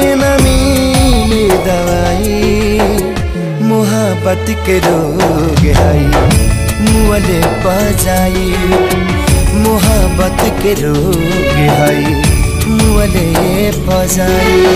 न मिले दवाई मोहब्बत के रोग हई मुअले बजाई मोहब्बत के रोग हई मुअले बजाई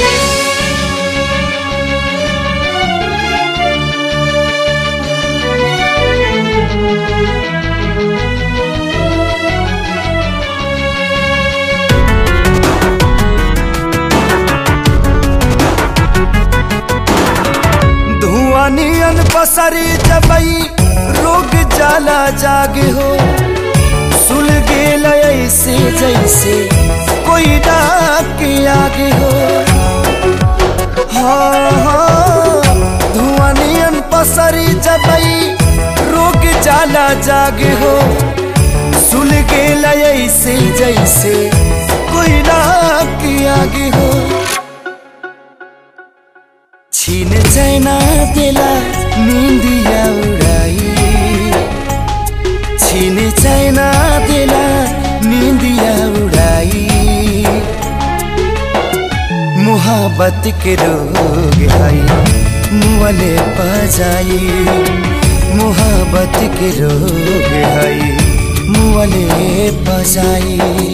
धुआं नियन पसरी जबई रोग जाला जागे हो सुल गेल ऐसे जैसे कोई डाक के आगे हो हाँ हाँ धुआं नियन पसरी जबई रोग जाला जागे हो सुल गेल ऐसे जैसे कोई डाक के आगे हो छीन चैना देला निंदिया उड़ाई छीन चैना देला निंदिया उड़ाई मोहब्बत के रोग हई मुअले बजाई मोहब्बत के रोग हई मुअले बजाई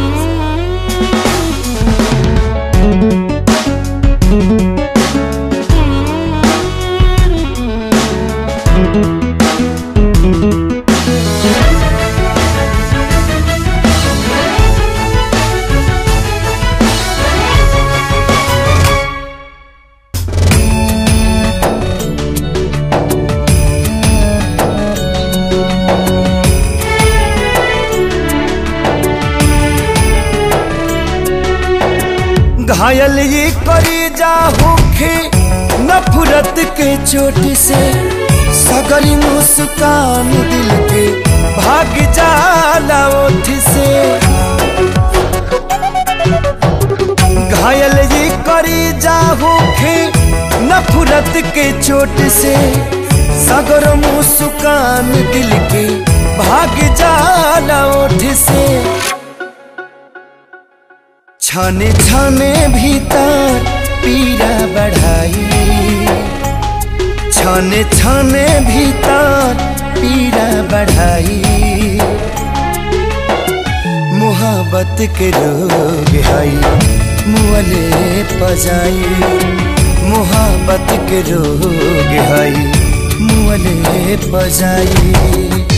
घायल ये करी जा होखे नफरत के चोट से सगरी मुस्कान दिल के भाग जाला ओठ से घायल ये करी जा होखे नफरत के चोट से सगर मुस्कान दिल के भाग जाला ओठ से छाने छाने भीतर पीड़ा बढ़ाई छाने छाने भीतर पीड़ा बढ़ाई मोहब्बत के रोग हई मुअले पजाई मोहब्बत के रोग हई मुअले पजाई